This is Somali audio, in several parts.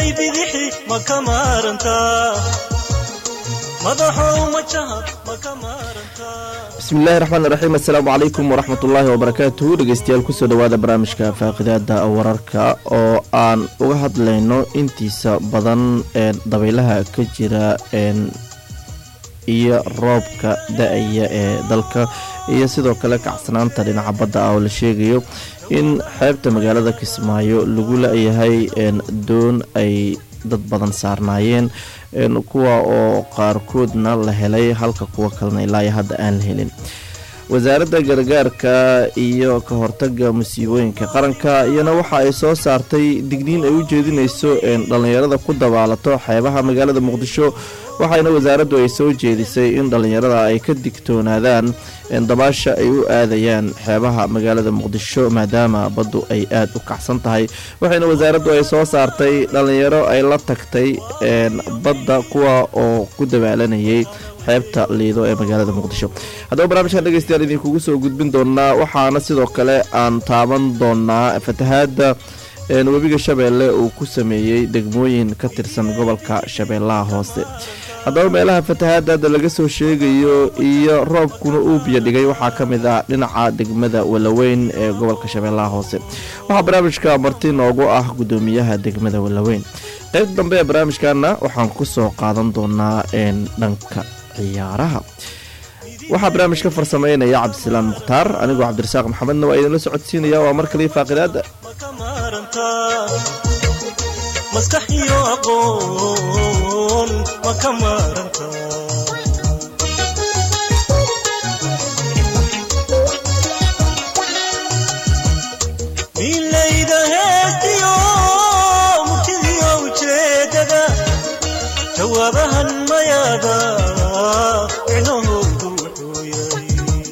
midigay bidixi ma ka maarantaa madaxow majaha ma ka maarantaa bismillahi raxmaan raxiim assalaamu calaykum waraxmat ullaahi wabarakaatuhu dhegeystayaal kusoo dhawaada barnaamijka faaqidaada wararka oo aan uga hadlayno intiisa badan ee dabaylaha ka jira iyo roobka da-aya ee dalka iyo sidoo kale kacsanaanta dhinaca badda ah oo la sheegayo in xeebta magaalada kismaayo lagu la-yahay doon ay dad badan saarnaayeen kuwa oo qaarkoodna la helay halka kuwa kalena ilaa hadda aan la helin wasaaradda gargaarka iyo ka hortaga musiibooyinka qaranka iyana waxa ay soo saartay digniin ay u jeedinayso dhallinyarada ku dabaalato xeebaha magaalada muqdisho waxaana wasaaraddu ay soo jeedisay in dhallinyarada ay ka digtoonaadaan dabaasha ay u aadayaan xeebaha magaalada muqdisho maadaama baddu ay aada u kacsan tahay waxayna wasaaraddu ay soo saartay dhallinyaro ay la tagtay badda kuwa oo ku dabaalanayay xeebta liido ee magaalada muqdisho haddaba barnaamijkan dhegeystayaal idinkugu soo gudbin doonaa waxaana sidoo kale aan taaban doonaa fatahaada webiga shabeelle uu ku sameeyey degmooyin ka tirsan gobolka shabeellaha hoose haddaba meelaha fatahaadaada laga soo sheegayo iyo roobkuna uu biyo dhigay waxaa ka mid ah dhinaca degmada walaweyn ee gobolka shabeellaha hoose waxaa barnaamijka marti noogu ah gudoomiyaha degmada walaweyn qeyb dambe ee barnaamijkana waxaan kusoo qaadan doonaa dhanka ciyaaraha waxaa barnaamijka farsameynaya cabdisalaam mukhtaar anigoo cabdirasaaq maxamedna waa idinla socodsiinaya waa mar kaliya faaqidaada maskax iyo aqoon ma ka maarantaa milayda heestiyo murtidiyo ujeedada jawaabahan mayaada micnahoodu wuxuu yahay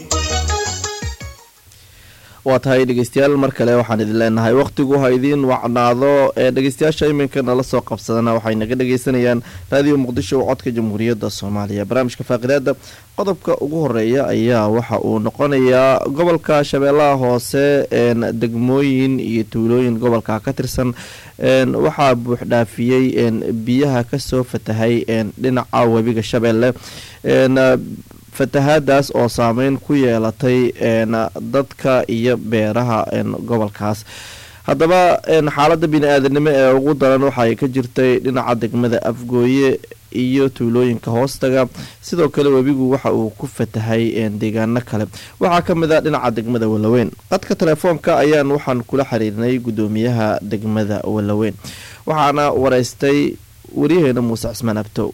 waa tahay dhegeystayaal mar kale waxaan idin leenahay wakhtigu ha idiin wacnaado ee dhegeystayaasha iminka nala soo qabsadana waxay naga dhegeysanayaan raadiyo muqdisho codka jamhuuriyadda soomaaliya barnaamijka faaqidaada qodobka ugu horeeya ayaa waxa uu noqonayaa gobolka shabeellaha hoose degmooyin iyo tuulooyin gobolka ka tirsan waxaa buuxdhaafiyey biyaha kasoo fatahay dhinaca webiga shabeelle fatahaadaas oo saameyn ku yeelatay dadka iyo beeraha gobolkaas haddaba xaaladda bini-aadanimo ee ugu daran waxaay ka jirtay dhinaca degmada afgooye iyo tuulooyinka hoostaga sidoo kale webigu waxa uu ku fatahay deegaano kale waxaa ka mid a dhinaca degmada walaweyn qadka telefoonka ayaan waxaan kula xiriirnay gudoomiyaha degmada walaweyn waxaana wareystay waryaheena muuse cismaan abtow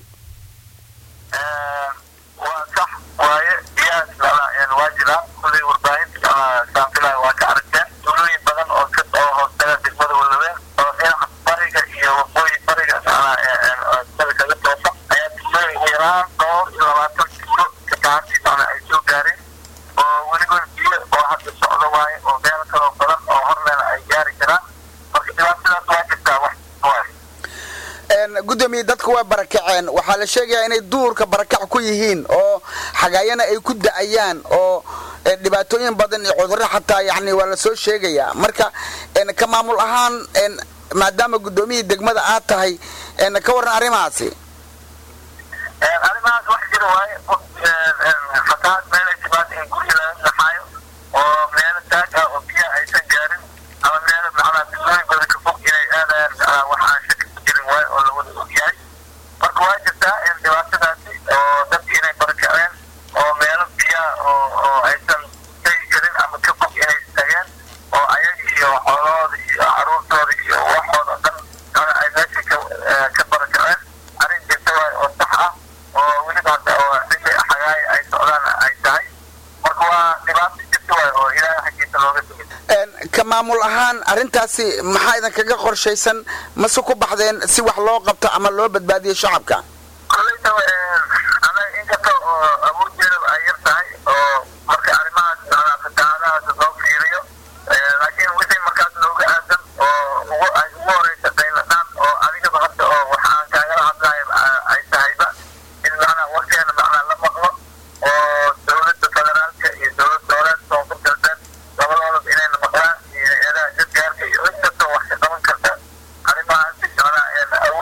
waaye biyahaas waa jiraan kulay warbaahinta saanfilay waa ka aragteen tuulooyin badan oo oo hoostaga degmada walaween oo dhinaca bariga iyo waqooyi bariga sida kaga toosa ayaa tuulooyin yaraan dhowr iyo labaatan tuulo kataantii macna ay soo gaareen oo weligood biyo oo hadda socdo waaye oo meel kaloo badan oo horleena ay gaari karaan marka dhibaatadaas waa jirtaa wax waaye gudoomiye dadka waa barakaceen waxaa la sheegayaa inay duurka barakac ku yihiin oo xagaayana ay ku da-ayaan oo dhibaatooyin badan iyo cudurro xataa yani waa la soo sheegayaa marka ka maamul ahaan maadaama gudoomiyihii degmada aad tahay ka warran arrimahaasi arrimahaas wax jira waaye fatahaad meelay timaada in gurya laga naxaayo oo meelo taag ah oo biyaha aysan gaarin ama meelo macnaa tuulooyin badan ka fog inay aadayaan macnaa wax aan shaki ku jirin waaye oo lawada ogyahay marka waa jirtaa in dhibaatadaasi oo dadki inay barakaceen oo meelo biyaha oo oo aysan tegi karin ama ka fog inay tageen oo ayaga iyo xoolahooda iyo caruurtooda iyo waxooda dhan macnaa ay meesha ka ka barakaceen arrin jirta waaye oo sax ah oo weliba hadda oo xilli xagaaya ay socdaan ay tahay marka waa dhibaato jirta waaye oo ilaahay xaggiisa looga tegay ka maamul ahaan arrintaasi maxaa idinkaga qorshaysan mase ku baxdeen si wax loo qabto ama loo badbaadiyo shacabka kolleyta anaga inkasta oo awooddeeda ay yar tahay oo marka arrimahaas macnaa fatahaadahaas loo fiiriyo laakiin wixii markaas nooga aadan oo ugu ay ugu horeysa dayladhaan oo adigaba hadda oo waxaan kaagala hadlayo ay tahayba in macnaa warkeena macnaa la maqlo oo dowladda federaalka iyo dowlad dowleed koonfur galbeed labadoodaba inayna maqlaan iyo hay-adaha gargaarka iyo cid kasta wax ka qaban karta arrimahaasi macnaa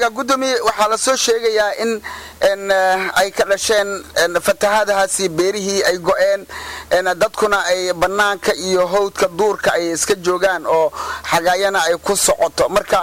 gudoomiye waxaa la soo sheegayaa in n ay ka dhasheen fatahaadahaasi beerihii ay go-een dadkuna ay bannaanka iyo howdka duurka ay iska joogaan oo xagaayana ay ku socoto marka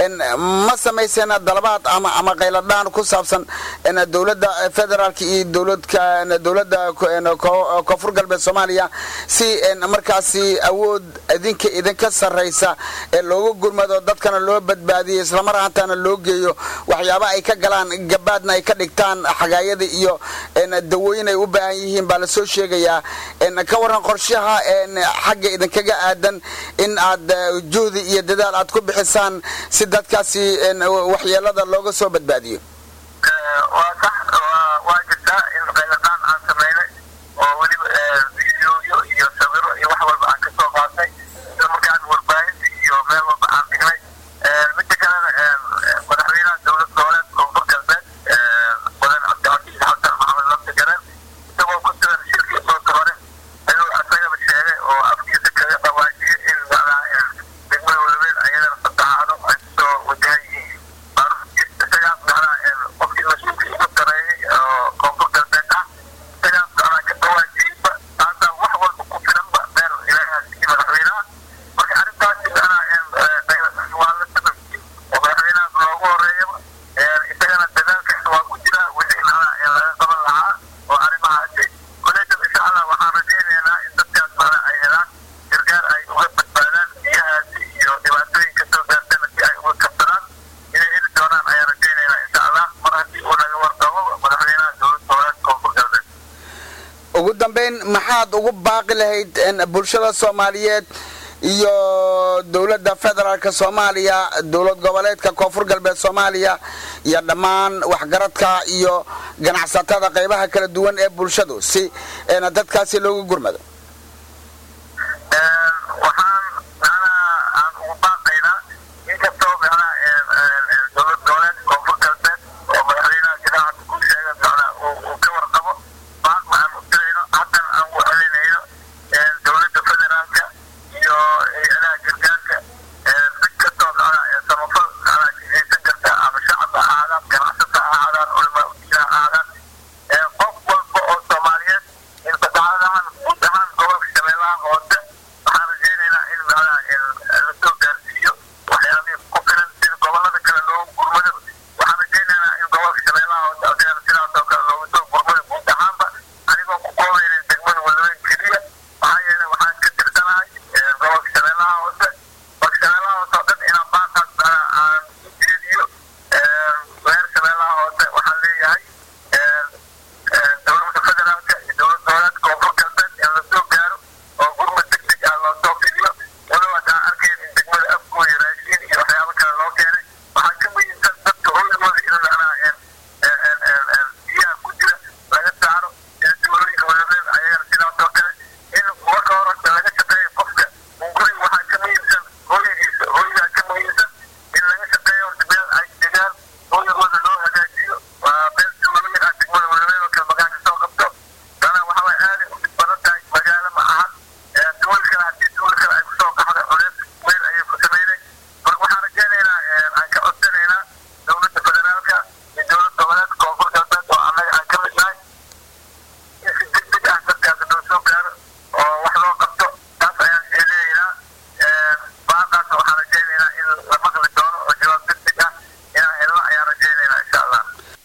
ma samayseen dalabaad ama ama qayladhaan ku saabsan dowladda federaalka iyo dowladka dowladda koonfur galbeed soomaaliya si markaasi awood idinka idinka sarraysa ee looga gurmado dadkana loo badbaadiyo islamar ahaantaana loo geeyo waxyaaba ay ka galaan gabaadna ay ka dhigtaan xagaayada iyo dawooyin ay u baahan yihiin baa lasoo sheegayaa ka waran qorshaha xagga idinkaga aadan in aad juhdi iyo dadaal aad ku bixisaan si dadkaasi waxyeelada looga soo badbaadiyo waa sax waa jirtaa in qayladaan aan samaynay oo weliba videoyo iyo sawiro iyo wax walba aan ka soo qaadnay isla markaan warbaahinta iyo meel walba aan dhignay midda kalena madaxweynaha dowlad goboleed koonfur galbeed mudan cabdicasiis xasan maxamed lafta garan isagoo ku sugan shirkii soota hore ayuu asagaba sheegay oo afkiisa kaga dhawaajiyay in degmada walaweyn ayadana fatahaado ay kusoo wajahan yihiin isagaas macnaha qofkii mas-uulka igu sareeyey oo koonfur galbeed ah isagaas macnaha ka dhawaajiyeyba taasaa wax walba ku filanba meel ilaahaas iyo madaxweynaha marka arrintaasi macnaha waa la sameeyey oo madaxweynahaas loogu horeeyaba isagana dadaalkaas waa ku jira wixii macnaha laga qaban lahaa oo arrimahaasi koleetan insha allah waxaan rajaynaynaa in dadkaas macnaha ay helaan gargaar ay uga badbaadaan biyahaasi iyo dhibaatooyinka soo gaartana si ay uga kabsadaan inay heli doonaan ayaan rajaynaynaa insha allah mar haddii uu naga warqabo madaxweynaha dowlad goboleed koonfur galbeed ugu dambayn maxaad ugu baaqi lahayd bulshada soomaaliyeed iyo dowladda federaalka soomaaliya dowlad goboleedka koonfur galbeed soomaaliya iyo dhammaan waxgaradka iyo ganacsatada qaybaha kala duwan ee bulshadu si dadkaasi loogu gurmado waxaan macnaha aan ugu baaqaynaa inkastoo macnaha dowlad goboleed koonfur galbeed oo madaxweynaha jamaacadda ku sheegay macnaha uu ka warqabo baaq waxaan u dirayno haddana aan u celinayno dowladda federaalka iyo hay-adaha gargaarka mid kastoo macnaha samafal macnaha haysan karta ama shacab ha ahaadaan ganacsata ha ahaadaan culamaa udiina ha ahaadaan qof walba oo soomaaliyeed in fatahaadahan guud ahaan gobolka shabeellaha hoose waxaan rajaynaynaa in macnaha la soo gaarsiiyo waxyaabihii ku filan sida gobolada kale loogu gurmado waxaan rajaynaynaa in gobolka shabeellaha hoose asigana sidaas oo kale loogu soo gurmado guud ahaanba anigoo ku koobaynin degmada walaweyn keliya maxaa yeelay waxaan ka tirsanahay gobolka shabeellaha hoose gobolka shabeellaha hoose oo dhan inaan baaqaas macnaha aan u jeediyo reer shabeellaha hoose waxaan leeyahay dowladda federaalka iyo dowlad goboleedka koonfur galbeed in la soo gaaro oo gurmad deg deg ah loo soo fidiyo walow haddaan arkayn in degmada afgooya raashiin iyo waxyaabo kale loo keenay waxaa ka muhiimsan dadka hooyagooda in macnaha biyaha ku jira laga saaro sida tuulooyinka walaweyn ayagana sidaas oo kale in marka horta laga shaqeeyo qofka guri waxaa ka muhiimsan hooyagiisa hooyagaa ka muhiimsan in laga shaqeeyo horta meel ay degaan hooyagooda loo hagaajiyo waa meel tuulooyin ah degmada walaweyn oo kale magaan kasoo qabto dana waxa way aaday u dhib badan tahay magaalo ma ahan tuulo kale haddii tuulo kale ay kusoo qaxda culeys weyn ayay ku sameynay marka waxaan rajaynaynaa aan ka codsanaynaa dowladda federaalka iyo dowlad goboleedka koonfur galbeed oo annaga aan ka mid nahay in si deg deg ah dadkaas loo soo gaaro oo wax loo qabto taas ayaan jeedinaynaa baaqaasna waxaan rajaynaynaa in la maqli doono oo jawaab deg deg ah inaan helno ayaan rajaynaynaa insha allah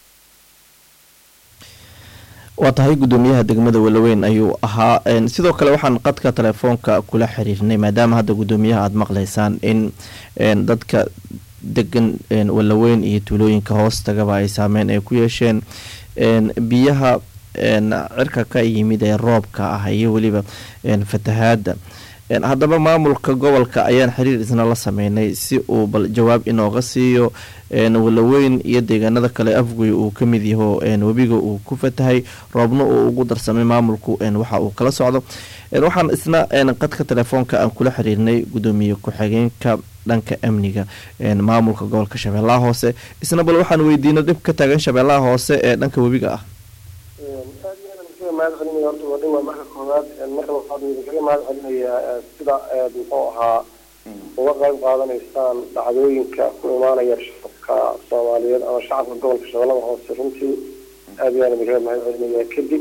waa tahay gudoomiyaha degmada walaweyn ayuu ahaa sidoo kale waxaan qadka telefoonka kula xiriirnay maadaama hadda gudoomiyaha aada maqlaysaan in dadka degan walaweyn iyo tuulooyinka hoostagaba ay saameyn ay ku yeesheen biyaha cirka ka yimid ee roobka ah iyo weliba fatahaada haddaba maamulka gobolka ayaan xiriir isna la sameynay si uu bal jawaab inooga siiyo walaweyn iyo deegaanada kale afgoy uu ka mid yaho webiga uu ku fatahay roobna uu ugu darsamay maamulku waxa uu kala socdo waxaan isna qadka telefoonka aan kula xiriirnay gudoomiye ku-xigeenka dhanka amniga maamulka gobolka shabeellaha hoose isna bal waxaan weydiino dhib ka taagan shabeellaha hoose ee dhanka webiga ah mahad celinaya horta waa dhawaa marka koowaad marka waxaad idinkaga mahad celinayaa sida muxuu ahaa uga qayb qaadanaysaan dhacdooyinka ku imaanaya shacabka shacabka soomaaliyeed ama shacabka gobolka shabeellada hoose runtii aad iyo aad idinkaga mahad celinayaa kadib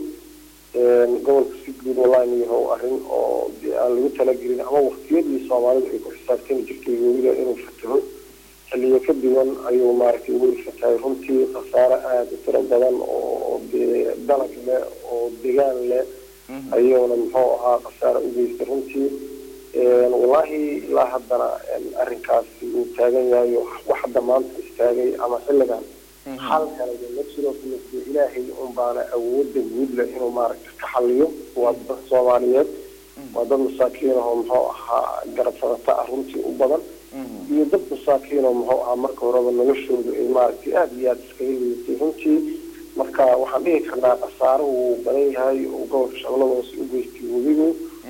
gobolka si guud wallahi yahow arrin oo dee aan lagu talagelin ama waktiyadii soomaalidu ay ku xisaabtami jirtay weliba inuu fataho xilliyo ka duwan ayuu maaragtay weli fatahay runtii khasaare aada u tiro badan oo dee dalag leh oo degaan leh ayuuna muxuu ahaa khasaare u geystay runtii wallaahi ilaa haddana arrinkaasi uu taagan yahay wax hadda maanta istaagay ama xilligan xal kaleba ma jiro de ilaahay un baana awoodda guud leh inuu maaragta ka xaliyo waa dad soomaaliyeed waa dad masaakiin ahoo muxuu ahaa garab sadata ah runtii u badan iyo dad masaakiin oo muxuu ahaa marka horeba noloshoodu ay maaragtay aada iyo aada iskaga lidatay runtii marka waxaan dhihi karnaa khasaaro wuu badan yahay oo gobolka shabeellada hoose u geystay webigu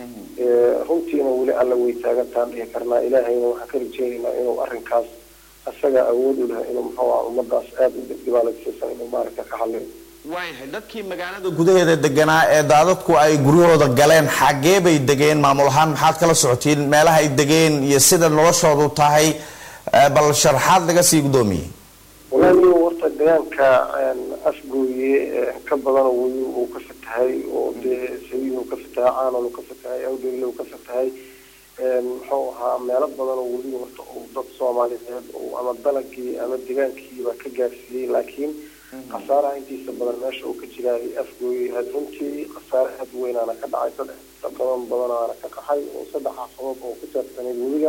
runtiina weli alla way taagantaan dhihi karnaa ilaahayna waxaan ka rajeynaynaa inuu arrinkaas isaga awood u laha inuu muxuu aha ummadaas aada u dhibaalaysiisan inuu maaragta ka xaliyo waayahay dadkii magaalada gudaheeda deganaa ee daadadku ay guryahooda galeen xaggee bay degeen maamul ahaan maxaad kala socotiin meelaha ay degeen iyo sida noloshoodu tahay bal sharaxaad laga sii guddoomiyey walaali warta deegaanka afgooye ka badan weli uu ka fatahay oo dee sabiil uu ka fatahay caanol uu ka fatahay awdhegle uu ka fatahay muxuu ahaa meelo badan oo weli horta uu dad soomaaliyeed ama dalagii ama degaankiiba ka gaarsiiyey laakiin khasaaraha intiisa badan meesha uu ka jiraay afgooye had runtii khasaare aad u weynaana ka dhacay saddex badan badanaana ka qaxay oo saddexa sabab oo ku saabsaneyd weliga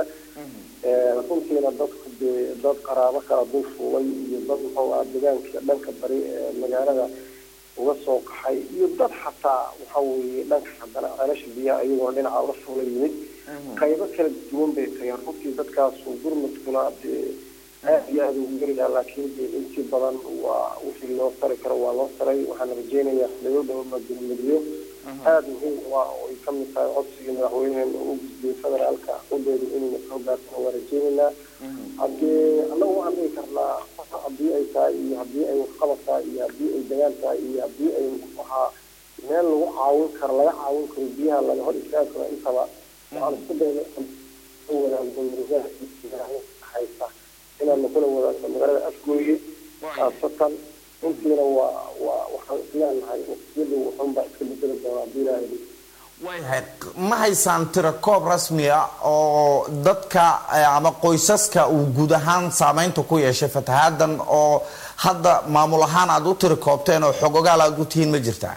runtiina dadku dee dad qaraabo kala dul fuulay iyo dad muxuu ahaa degaanka dhanka bari ee magaalada uga soo qaxay iyo dad xataa waxa weeye dhanka haddana ceelasha biyaha iyagoo dhinaca uga fuula yimid qaybo kala duwan bay tageen runtii dadkaas gurmadkuna dee aada iyo aada ugu gelayaa laakiin dee intii badan waa wixii loo tari karo waa loo taray waxaan rajeynayaa xiliyo dhowrna gurmudyo aada muhiim waa oo ay kamid tahay codsigii madaxweyneheena u gudbiyey federaalka udooda inayna soo gaartana waa rajeynaynaa haddee annagu waxaan dhihi karnaa haddii ay tahay iyo haddii ay waxqabad tahay iyo haddii ay degaan tahay iyo haddii ay waxaa meel lagu caawin karo laga caawin karo biyaha laga hor istaagi karo intaba waxaan isku dayna wadaagno murugahaysa inaanu kula wadaagno magaalada afgooye khaasatan intiina waa waa waxaan isleenahay waqtiyadu waxunbaa iska bedeli doonaa haddii ilaahay waayahay ma haysaan tiro koob rasmi ah oo dadka ama qoysaska uu guud ahaan saameynta ku yeeshay fatahaaddan oo hadda maamul ahaan aada u tiri koobteen oo xog ogaal aada u tihiin ma jirtaa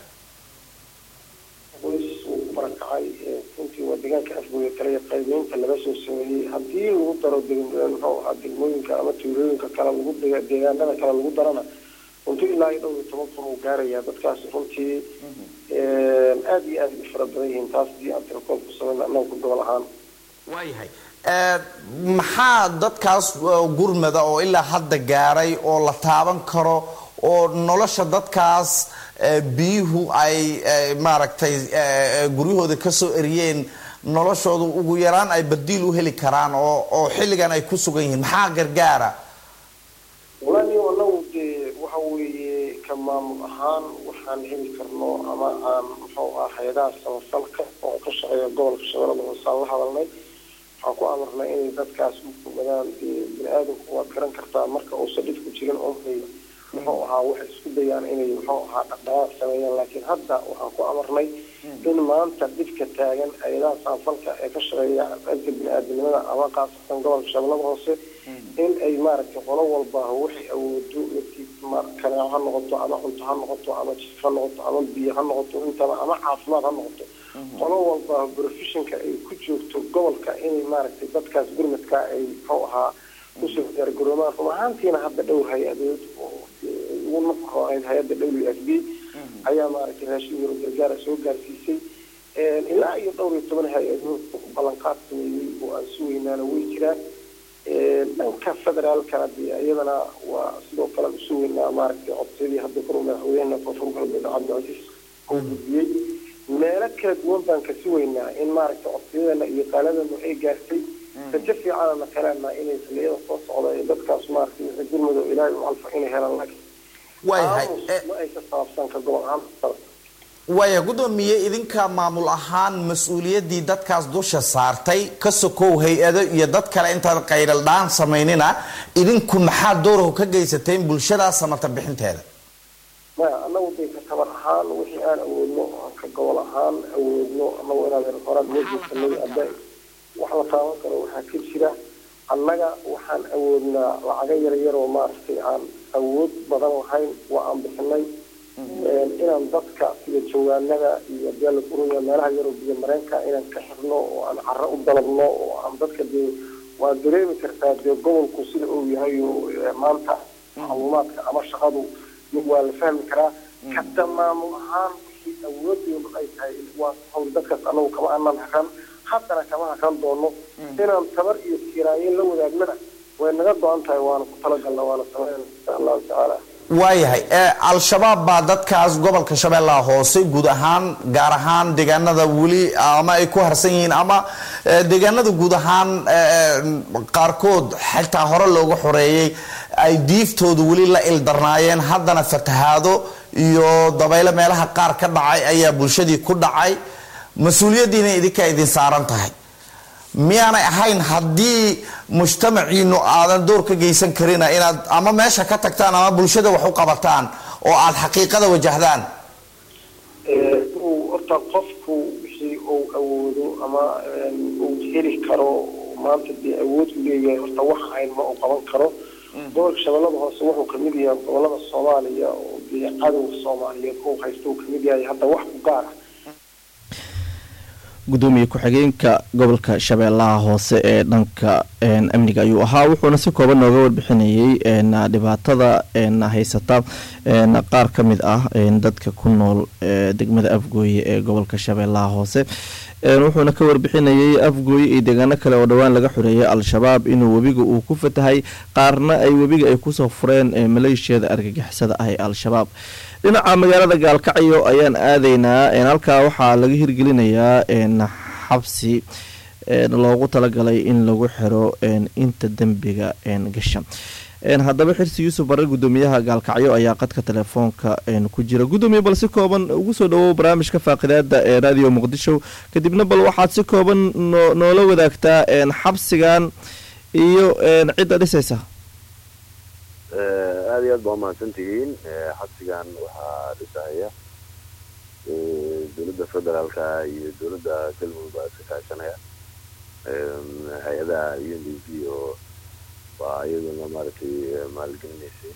qoys uu ku barakacay runtii waa deegaanka afgooye kale qaybeynta laga soo sameeyey haddii lagu daro muxuu ahaa degmooyinka ama tuulooyinka kale lagu deegaanada kale lagu darana runtii ilaa iyo dhowr iyo toban kun uu gaarayaa dadkaasi runtii aada iyo aada u fara badan yihiin taas hadii aan tirakool ku samayna annaga ku gobol ahaan waayahay maxaa dadkaas gurmada oo ilaa hadda gaaray oo la taaban karo oo nolosha dadkaas biyuhu ay maaragtay guryahooda kasoo eriyeen noloshooda ugu yaraan ay badiil u heli karaan oo oo xilligan ay ku sugan yihiin maxaa gargaara walaali anagu dee waxa weeye ka maamul ahaan waxaan heli karno ama aan muxuu ah hay-adaha samafalka oo ka shaqeeya gobolka shabeellada hoose aan la hadalnay waxaan ku amarnay inay dadkaas u fogadaan dee bini aadamku waad garan kartaa marka uusan dhibku jirin oonay muxuu ahaa waxay isku dayaan inay muxuu ahaa dhaqdhaqaaq sameeyaan laakiin hadda waxaan ku amarnay in maanta dhibka taagan hay-adaha samafalka ee ka shaqeeya dhanka bini aadamnimada ama khaasatan gobolka shabeellada hoose in ay maaragtay qolo walba waxay awoodo kaneeco ha noqoto ama cunto ha noqoto ama jif ha noqoto ama biyo ha noqoto intaba ama caafimaad ha noqoto qolo walba professionka ay ku joogto gobolka inay maaragtay dadkaas gurmadka ay muxuu ahaa kusoo diyaargaroomaan run ahaantiina hadda dhowr hay-adood oo ugu nafkoonayd hay-adda w f b ayaa maaragtay raashin yaro gargaara soo gaarsiisay ilaa iyo dhowr iyo toban hay-adood ballanqaad sameeyey oo aan sugaynaana way jiraan dhanka federaalkana dee iyadana waa sidoo kale usugeynaa maaragtay codsiyadii hadda kor madaxweyneha koonfur galbeed cabdicasiis uu gudbiyey meelo kala duwan baan ka sugaynaa in maaragtay codsiyadana iyo qaaladana ay gaartay rajo fiicanana kalena inay xiliyada soo socda ee dadkaas maaragtay wixii gurmado ilaahay u calfa inay helaan laakiin waayahay ma aysa saabsan ka gobol ahaan waaya guddoomiye idinka maamul ahaan mas-uuliyaddii dadkaas dusha saartay ka sokow hay-ado iyo dad kale intaad qayraldhaan samaynina idinku maxaa doorahu ka geysateen bulshadaas samata bixinteeda maya annagu dee ka tabar ahaan wixii aan awoodno aan ka gobol ahaan awoodno annagu inaan horaan wejiskanay hadda wax la taaban karo waxaa ka jira annaga waxaan awoodnaa lacaga yaryar oo maaragtay aan awood badan lahayn waa aan bixinay inaan dadka sida jawaanada iyo beelaguruya meelaha yaroo biyo mareenka inaan ka xirno oo aan caro u dalabno oo aan dadka dee waa dareemi kartaa dee gobolku sida uu yahay oo maanta macluumaadka ama shaqadu waa la fahmi karaa hadda maamul ahaan wixii awoodeenu ay tahay waa hawl dadkaas anagu kama aanan hakan haddana kama hakan doono inaan tabar iyo kiraayo la wadaagnana way naga go-an tahay waana ku talagalna waana sameyn insha allahu tacaala waayahay al-shabaab baa dadkaas gobolka shabeellaha hoose guud ahaan gaar ahaan deegaanada weli ama ay ku harsan yihiin ama deegaanada guud ahaan qaarkood xitaa hore looga xoreeyey ay diiftoodu weli la ildarnaayeen haddana fatahaado iyo dabaylo meelaha qaar ka dhacay ayaa bulshadii ku dhacay mas-uuliyaddiina idinkaa idin saaran tahay miyaanay ahayn haddii mujtamaciinu aadan door ka geysan karina inaad ama meesha ka tagtaan ama bulshada wax u qabataan oo aad xaqiiqada wajahdaan uu horta qofku wixii uu awoodo ama uu heli karo maanta dee awood u leeyahay horta wax ahayn ma uu qaban karo gobolka shabeellada hoose wuxuu kamid yahay gobolada soomaaliya oo dee cadowga soomaaliyeed uu haysta uu kamid yahay hadda wax ku gaar ah gudoomiye ku-xigeenka gobolka shabeellaha hoose ee dhanka amniga ayuu ahaa wuxuuna si kooban nooga warbixinayay dhibaatada haysata qaar ka mid ah dadka ku nool degmada afgooye ee gobolka shabeellaha hoose wuxuuna ka warbixinayay afgooye iyo deegaano kale oo dhowaan laga xoreeyay al-shabaab inuu webiga uu ku fatahay qaarna ay webiga ay kusoo fureen maleeshiyada argagixisada ah ee al-shabaab dhinaca magaalada gaalkacyo ayaan aadaynaa halkaa waxaa laga hirgelinayaa xabsi loogu talagalay in lagu xiro inta dembiga gasha haddaba xirsi yuusuf barar gudoomiyaha gaalkacyo ayaa qadka telefoonka ku jira gudoomiye bal si kooban ugu soo dhawow barnaamijka faaqidaada ee radio muqdisho kadibna bal waxaad si kooban noola wadaagtaa xabsigan iyo cidda dhisaysa aada iyo aad baa umahadsan tihiin xabsigan waxaa dhisahaya dowladda federaalka iyo dowladda galmudug baa iska kaashanaya hay-adaha u n d p oo waa iyaduna maaragtay maalgelinaysay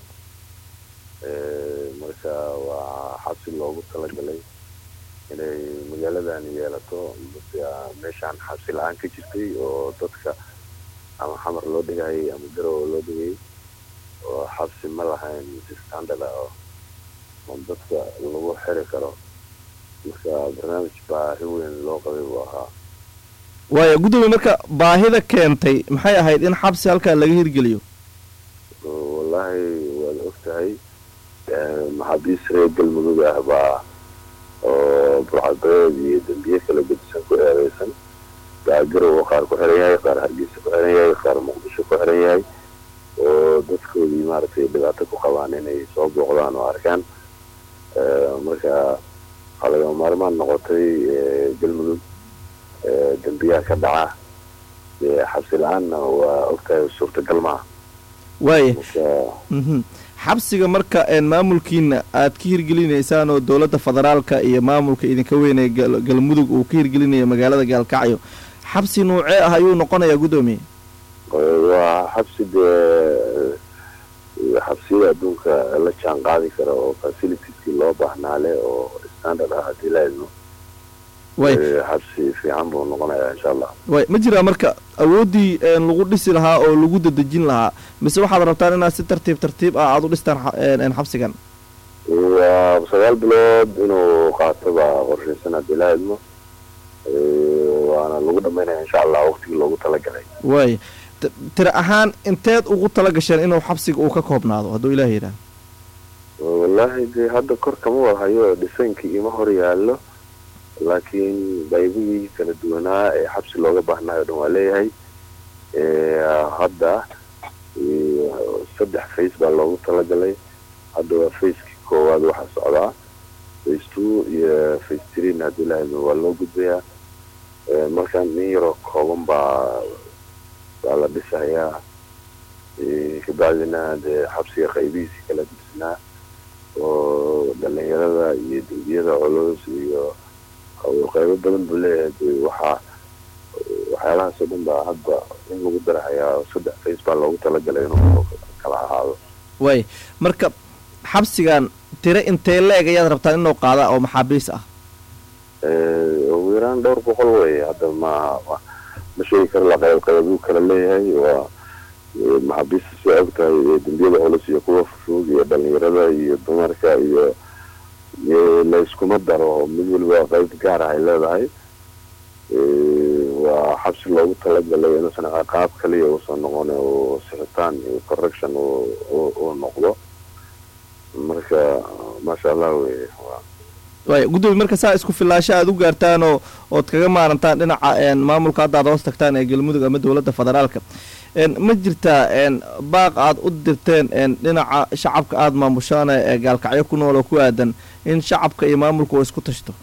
marka waa xabsi loogu talagalay inay magaaladan yeelato meeshaan xabsi la-aan ka jirtay oo dadka ama xamar loo dhigayay ama garowa loo dhigayay oo xabsi ma lahayn standard ah oo dadka lagu xiri karo marka barnaamij baahi weyn loo qabay buu ahaa waaya guddoomiye marka baahida keentay maxay ahayd in xabsi halkaa laga hirgeliyo wallahi waad og tahay maxaabiis reer galmudug ah baa oo burcadbeed iyo dembiye kala gedisan ku eereysan baa garowa qaar ku xiran yahay qaar hargeysa ku xiran yahay qaar muqdisho ku xiran yahay oo dadkoodii maaragtay dhibaato ku qabaan inay soo booqdaan oo arkaan marka waxaa lagama maarmaan noqotay galmudug dembiyaha ka dhaca xabsi la-aanna waa ogtahay suurtagal maaha waaya marka xabsiga marka maamulkiina aad ka hirgelinaysaan oo dowladda federaalka iyo maamulka idinka weynee galmudug uu ka hirgelinaya magaalada gaalkacyo xabsi nuucee ah ayuu noqonayaa guddoomiye waa xabsi dee xabsiyada adduunka la jaan qaadi kara oo facilitieski loo baahnaa leh oo standard ah haddii la idmo way xabsi fiican buu noqonayaa insha allah way ma jiraa marka awooddii lagu dhisi lahaa oo lagu dadejin lahaa mise waxaad rabtaan inaad si tartiib tartiib ah aada u dhistaan xa- xabsigan waa sagaal bilood inuu qaato baa qorshaysan haddii la idmo waana lagu dhamaynaya insha allah waqtigii loogu talagalay waay t- tira ahaan inteed ugu tala gasheen inuu xabsiga uu ka koobnaado hadduu ilaah yidhaah wallaahi dee hadda kor kama wada hayo dhisaynkii ima hor yaallo laakiin qaybihii kala duwanaa ee xabsi looga baahnaayo o dhan waa leeyahay hadda saddex face baa loogu talagalay hadda waa facekii koowaad waxaa socdaa face two iyo gudbin haddii lahayd waa loo gudbayaa Eh, markaan nin yaroo kooban baa baa la dhisayaa Eh, kabacdina dee xabsiga qaybihiisii kala dibsinaa oo dhalinyarada iyo dembiyada culus iyo oo qaybo badan buu leeyahay dee waxaa waxyaalahaas oo dhan baa hadda in lagu darahayaa saddex face baa loogu talagalay inuu kala ahaado waay marka xabsigan tiro intee la-eg ayaad rabtaan inuu qaada oo maxaabiis ah Eh, ugu yaraan dhowr boqol wey hadda ma ma- ma sheegi karo la qayb qaybuu kala leeyahay waa eh, maxaabiista soo og tahay ee dembiyada culus iyo kuwa fufug iyo dhalinyarada iyo dumarka iyo iyo la iskuma daro mid waliba qayb gaar ah ay leedahay Eh, waa xabsi loogu talagalay inuusan ciqaab kaliya uusan noqon oo sixitaan iyo correction uu- uu uu noqdo marka maasha allah wey waa waay guddoomiye marka saa isku filaasho aad u gaartaan oo ood kaga maarantaan dhinaca een, maamulka hadda aad hoos tagtaan ee galmudug ama dowladda federaalka een, ma jirtaa een, baaq aad u dirteen een, dhinaca shacabka aada maamushaan ee gaalkacyo ku nool oo ku aadan in shacabka iyo maamulku uu isku tashto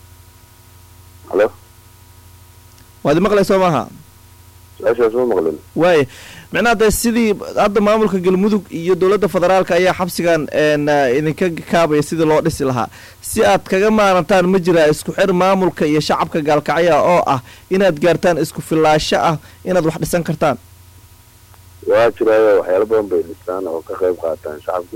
halo waad imaqlayso maaha su-aashaas ma maqlin waaya micnaha dee sidii hadda maamulka galmudug iyo dowladda federaalka ayaa xabsigan een, eh, idinka kaabaya sidii loo dhisi lahaa si aad kaga maarantaan ma jiraa isku xir maamulka iyo shacabka gaalkacya oo ah inaad gaartaan isku filaasho ah inaad wax dhisan kartaan waa jiraayo waxyaalo badan bay dhistaan oo ka qayb qaataan shacabku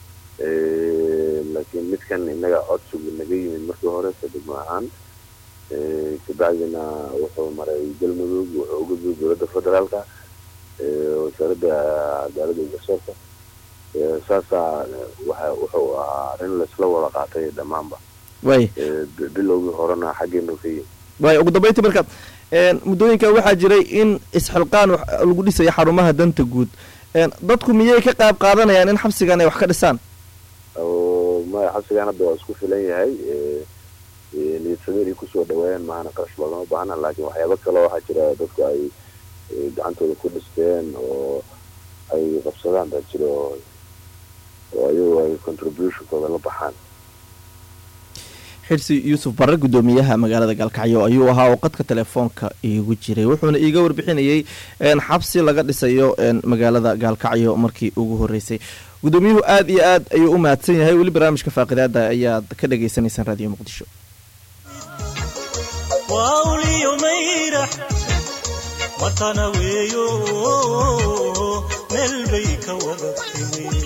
laakiin midkan innaga codsigu naga yimid markii hore kadibma ahaan Eh, kabacdina wuxuu maray galmudug wuxuu u gudbay dowladda federaalka eh, wasaaradda cadaaladda iyo garsoorka Eh, saasaa waxa wuxuu ahaa arrin laisla wada qaatay dhammaanba waaya Eh, bi- bilowgii horena xaggeenu ka yimid waaya ugu dambeyntii marka een, muddooyinka waxaa jiray in isxilqaan wax lagu dhisayo xarumaha danta guud een, dadku miyay ka qayb qaadanayaan in xabsigan ay wax ka dhisaan oo ma xabsigan hadda waa isku filan yahay Eh, eh, niyadsameen ay kusoo dhaweeyeen maahana qarash loogama baahna laakiin waxyaabo kale waxaa jira dadku ay eh, gacantooda ku dhisteen oo ay qabsadaan baa jira oo oo ayagu ay contributionkooda la baxaan xirsi yuusuf barre guddoomiyaha magaalada gaalkacyo ayuu ahaa oo qadka telefoonka iigu jiray wuxuuna iiga warbixinayey een, xabsi laga dhisayo een, magaalada gaalkacyo markii ugu horeysay guddoomiyuhu aad iyo aad ayuu u mahadsan yahay weli barnaamijka faaqidaada ayaad ka dhagaysanaysaan raadiyo muqdisho wauliyo mayrax watana weeyo meel bay ka wada timi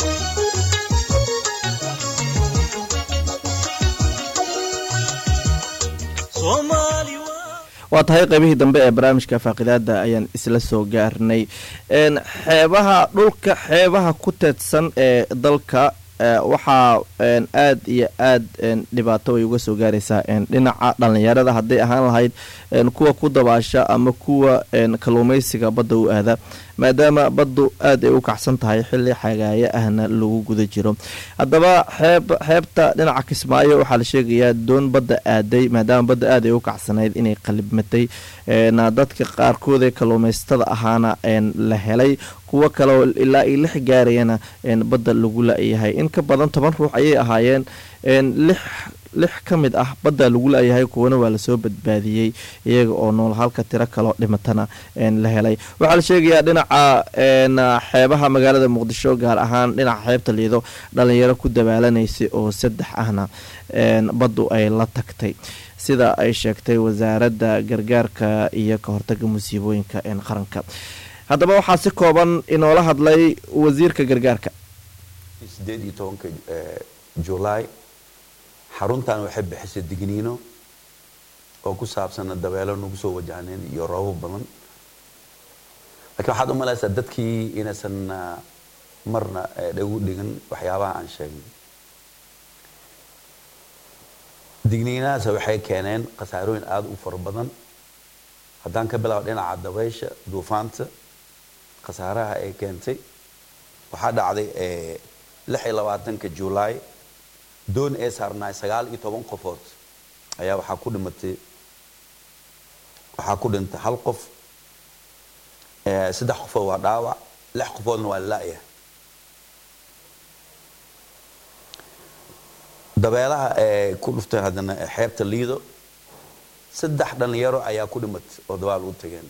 soomaali waa waa tahay qaybihii dambe ee barnaamijka faaqidaada ayaan isla soo gaarnay een, xeebaha dhulka xeebaha ku teedsan ee dalka ee, waxaa een, aad iyo aad een, dhibaato ay uga soo gaaraysaa een, dhinaca dhallinyarada hadday ahaan lahayd een, kuwa ku dabaasha ama kuwa een, kalluumaysiga badda u aada maadaama baddu aad ay u kacsan tahay xilli xagaayo ahna lagu guda jiro haddaba xeeb xeebta dhinaca kismaayo waxaa la sheegayaa doon badda aaday maadaama badda aad ay u kacsanayd inay qalibmatay een, dadka qaarkood ee kalluumaysatada ahaana een, la helay kuwo kale oo ilaa ay lix gaarayana een, badda lagu la-yahay in ka badan toban ruux ayay ahaayeen een, lix lix ka mid ah badda lagu la-yahay kuwana waa lasoo badbaadiyey iyaga oo nool halka tiro kaloo dhimatana een, la helay waxaa la sheegayaa dhinaca een, xeebaha magaalada muqdisho gaar ahaan dhinaca xeebta liido dhalinyaro ku dabaalanaysay oo saddex ahna een, baddu ay la tagtay sida ay sheegtay wasaaradda gargaarka iyo ka hortaga musiibooyinka een, qaranka haddaba waxaa si kooban inoola hadlay wasiirka gargaarka sideed iyo tobanka eh, julaay xaruntan waxay bixisay digniino oo ku saabsan dabeelo nagu soo wajahneen iyo roobab badan laakiin waxaad u malaysaa dadkii inaysan ah, marna eh, dhagu dhigan waxyaabaha aan sheegnay digniinahaas waxay keeneen khasaarooyin aada u fara badan haddaan ka bilaabo dhinaca dabaysha duufaanta khasaaraha ay keentay waxaa dhacday eh, lix iyo labaatanka julaay doon ee saarnaay sagaal iyo toban qofood ayaa waxaa ku dhimatay waxaa ku dhintay hal qof eh, saddex qofood waa dhaawac lix qofoodna waa la-ya dabeelaha ee ku dhuftay haddana xeebta liido saddex dhalinyaro ayaa ku dhimatay oo dabaal u tageen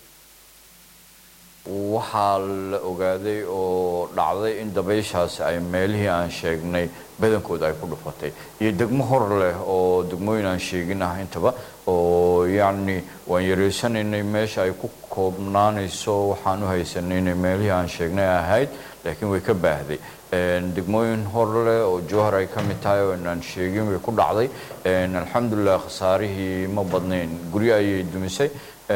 waxaa la ogaaday oo dhacday in dabayshaasi ay meelihii aan sheegnay badankooda ay ku dhufatay iyo degmo hor leh oo degmooyin aan sheegin ah intaba oo yacni waan yareysanaynay meesha ay ku koobnaanayso waxaan u haysanay inay meelihii aan sheegnay ahayd laakiin way ka baahday degmooyin hor leh oo jowhar ay ka mid tahay oo inaan sheegin way ku dhacday alxamdulilah khasaarihii ma badnayn guryo ayay dumisay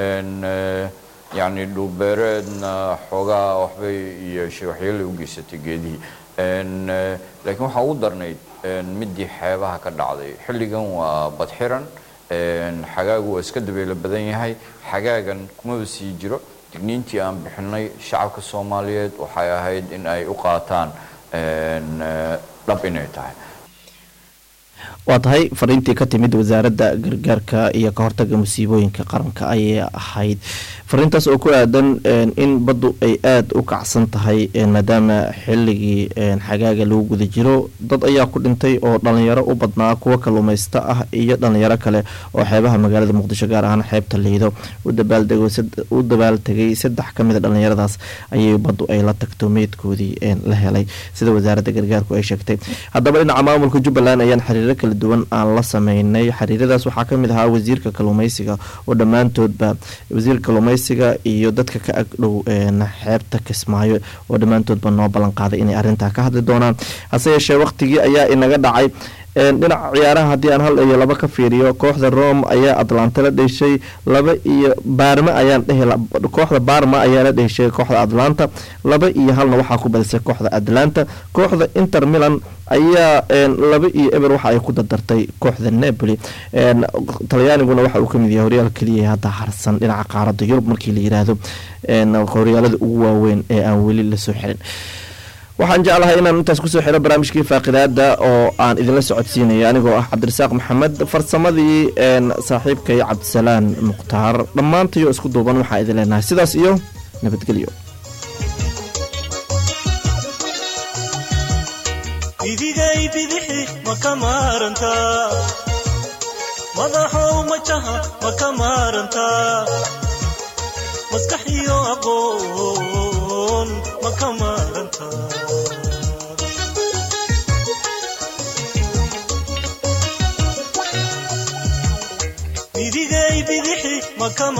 yacni dhulbeereedna xoogaa waxbay yeeshay waxyeelay u geysatay geedihii laakiin waxaa ugu darnayd midii xeebaha ka dhacday xilligan waa badxiran xagaagu waa iska dabeelo badan yahay xagaagan kumaba sii jiro digniintii aan bixinay shacabka soomaaliyeed waxay ahayd in ay u qaataan dhab inay tahay waa tahay fariintii ka timid wasaaradda gargaarka iyo ka hortaga musiibooyinka qaranka ayay ahayd fariintaas oo ku aadan in baddu ay aada u kacsan tahay maadaama xilligii xagaaga lagu guda jiro dad ayaa ku dhintay oo dhalinyaro u badnaa kuwa kaluumaysta ah iyo dhalinyaro kale oo xeebaha magaalada muqdisho gaar ahaan xeebta liido u dabaaltegay saddex ka mida dhalinyaradaas ayay baddu ay la tagto meydkoodii la helay sida wasaaradda gargaarku ay sheegtay haddaba dhinaca maamulka jubbaland ayaan xiriiro kala duwan aan la sameynay xiriiradaas waxaa kamid ahaa wasiirka kaluumeysiga oo dhammaantoodba wasiirka kaluumeysiga iyo dadka ka agdhow xeebta kismaayo oo dhammaantoodba noo ballan qaaday inay arrintaa ka hadli doonaan hase yeeshee waqtigii ayaa inaga dhacay dhinaca ciyaaraha haddii aan hal iyo laba ka fiiriyo kooxda rome ayaa atlanta la dheshay laba iyo baarma ayaan dhehi kooxda baarma ayaa la dheshay kooxda atlanta laba iyo halna waxaa ku badisay kooxda atlanta kooxda inter milan ayaa laba iyo eber waxa ay ku dardartay kooxda napoli talyaaniguna waxa uu kamid yahay horyaal keliya hadda harsan dhinaca qaarada yurub markii la yiraahdo horyaalada ugu waaweyn ee aan weli lasoo xirin waxaan jeclahay inaan intaas kusoo xiro barnaamijkii faaqidaada oo aan idinla socodsiinaya anigoo ah cabdirasaaq maxamed farsamadii saaxiibkay cabdisalaan mukhtaar dhammaantayo isku duuban waxaa idin leenahay sidaas iyo nabadgelyo idigay bidixi ma ka maarantaa madaxow majaha ma ka maarantaa maskax iyo aqoon ma ka maarantaa idigay bidixi ma ka